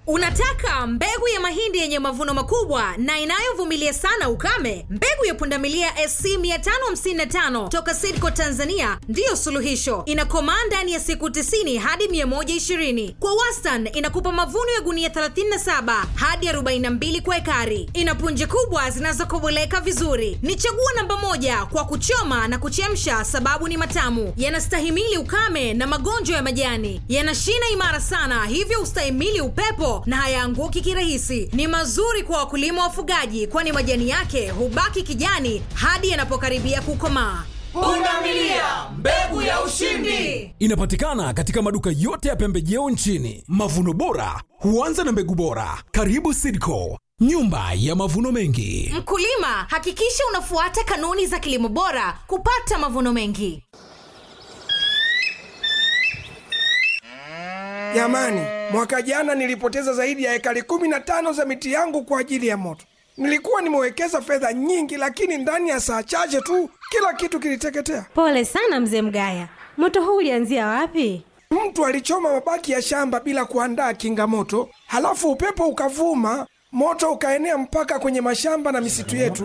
Unataka mbegu ya mahindi yenye mavuno makubwa na inayovumilia sana ukame? Mbegu ya pundamilia SC 555 toka Sidco Tanzania ndiyo suluhisho. Inakomaa ndani ya siku 90 hadi 120. Kwa wastani inakupa mavuno ya gunia 37 hadi 42 kwa ekari. Ina punje kubwa zinazokoboleka vizuri. Ni chaguo namba moja kwa kuchoma na kuchemsha, sababu ni matamu, yanastahimili ukame na magonjwa ya majani, yana shina imara sana, hivyo ustahimili upepo na hayaanguki kirahisi. Ni mazuri kwa wakulima wafugaji, kwani majani yake hubaki kijani hadi yanapokaribia kukomaa. Pundamilia, mbegu ya ushindi. Inapatikana katika maduka yote ya pembejeo nchini. Mavuno bora huanza na mbegu bora. Karibu Sidco, nyumba ya mavuno mengi. Mkulima, hakikisha unafuata kanuni za kilimo bora kupata mavuno mengi. Jamani, mwaka jana nilipoteza zaidi ya ekari kumi na tano za miti yangu kwa ajili ya moto. Nilikuwa nimewekeza fedha nyingi, lakini ndani ya saa chache tu kila kitu kiliteketea. Pole sana mzee Mgaya, moto huu ulianzia wapi? Mtu alichoma mabaki ya shamba bila kuandaa kinga moto, halafu upepo ukavuma, moto ukaenea mpaka kwenye mashamba na misitu yetu.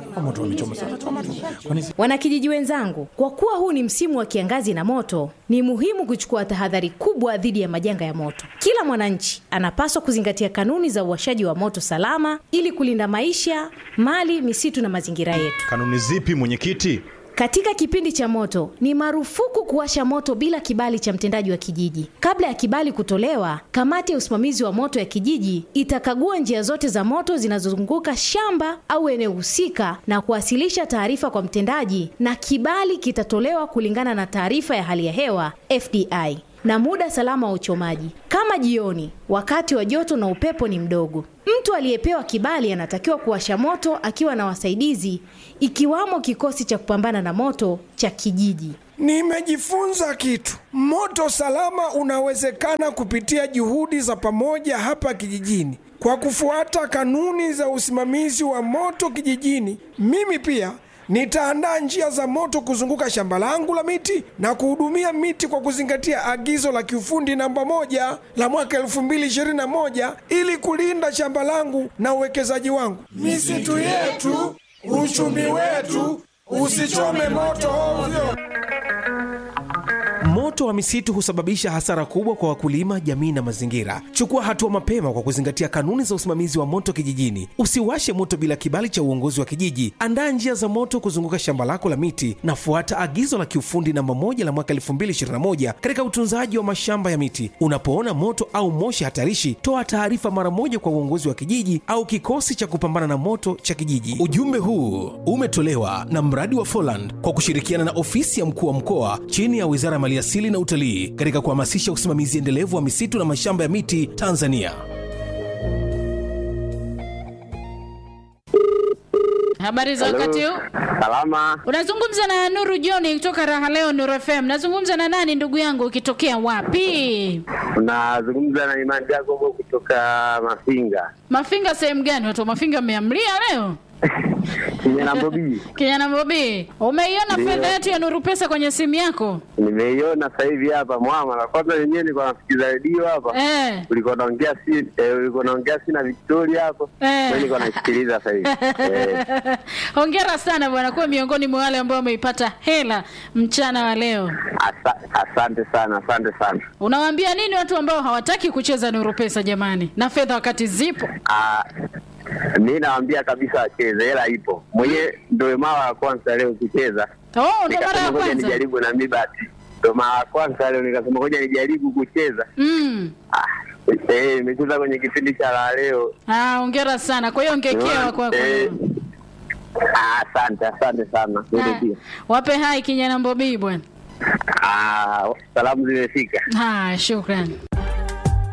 Wanakijiji wenzangu, kwa kuwa huu ni msimu wa kiangazi na moto, ni muhimu kuchukua tahadhari kubwa dhidi ya majanga ya moto. Kila mwananchi anapaswa kuzingatia kanuni za uwashaji wa moto salama ili kulinda maisha, mali, misitu na mazingira yetu. Kanuni zipi mwenyekiti? Katika kipindi cha moto ni marufuku kuwasha moto bila kibali cha mtendaji wa kijiji. Kabla ya kibali kutolewa, kamati ya usimamizi wa moto ya kijiji itakagua njia zote za moto zinazozunguka shamba au eneo husika na kuwasilisha taarifa kwa mtendaji, na kibali kitatolewa kulingana na taarifa ya hali ya hewa FDI na muda salama wa uchomaji, kama jioni, wakati wa joto na upepo ni mdogo. Mtu aliyepewa kibali anatakiwa kuwasha moto akiwa na wasaidizi, ikiwamo kikosi cha kupambana na moto cha kijiji. Nimejifunza kitu. Moto salama unawezekana kupitia juhudi za pamoja hapa kijijini. Kwa kufuata kanuni za usimamizi wa moto kijijini, mimi pia nitaandaa njia za moto kuzunguka shamba langu la miti na kuhudumia miti kwa kuzingatia agizo la kiufundi namba moja la mwaka 2021 ili kulinda shamba langu na uwekezaji wangu. Misitu yetu, uchumi wetu, usichome moto ovyo. Moto wa misitu husababisha hasara kubwa kwa wakulima, jamii na mazingira. Chukua hatua mapema kwa kuzingatia kanuni za usimamizi wa moto kijijini. Usiwashe moto bila kibali cha uongozi wa kijiji. Andaa njia za moto kuzunguka shamba lako la miti na fuata agizo la kiufundi namba moja la mwaka 2021 katika utunzaji wa mashamba ya miti. Unapoona moto au moshi hatarishi, toa taarifa mara moja kwa uongozi wa kijiji au kikosi cha kupambana na moto cha kijiji. Ujumbe huu umetolewa na mradi wa Foland kwa kushirikiana na ofisi ya mkuu wa mkoa chini ya Wizara ya Maliasili na Utalii katika kuhamasisha usimamizi endelevu wa misitu na mashamba ya miti Tanzania. Habari za wakati huu? Salama. Unazungumza na Nuru John kutoka Raha Leo Nuru FM. Nazungumza na nani ndugu yangu ukitokea wapi? Unazungumza na Imani Jacobo kutoka Mafinga. Mafinga sehemu gani? Watu wa Mafinga mmeamlia leo? Kijana Bobi. Kijana Bobi, umeiona Ndio. fedha yetu ya Nuru Pesa kwenye simu yako? Nimeiona sasa hivi hapa mwama. Na kwanza wenyewe nilikuwa nasikiza redio hapa. Eh. Ulikuwa naongea si eh, ulikuwa naongea si na Victoria hapo. Eh. Mimi nilikuwa naisikiliza sasa hivi. Eh. Hongera sana bwana, kuwa miongoni mwa wale ambao wameipata hela mchana wa leo. Asa, asante sana, asante sana. Unawaambia nini watu ambao hawataki kucheza Nuru Pesa jamani, na fedha wakati zipo? Ah, mi nawaambia kabisa wacheze, hela ipo. Mwenyewe ndio mara ya kwanza leo kucheza. Oh, ndo mara Nikasema ya ngoja kwanza. nijaribu na mi basi. Ndio mara ya kwanza leo nikasema ngoja nijaribu kucheza. Mm. Eh, nimecheza kwenye kipindi cha la leo. Ah, hongera sana. Kwa hiyo ngekewa kwako. Eh, ah, Asante, asante sana. Wewe Ah, pia. Wape hai kijana Mbobii bwana. Ah, salamu zimefika. Ah, shukrani.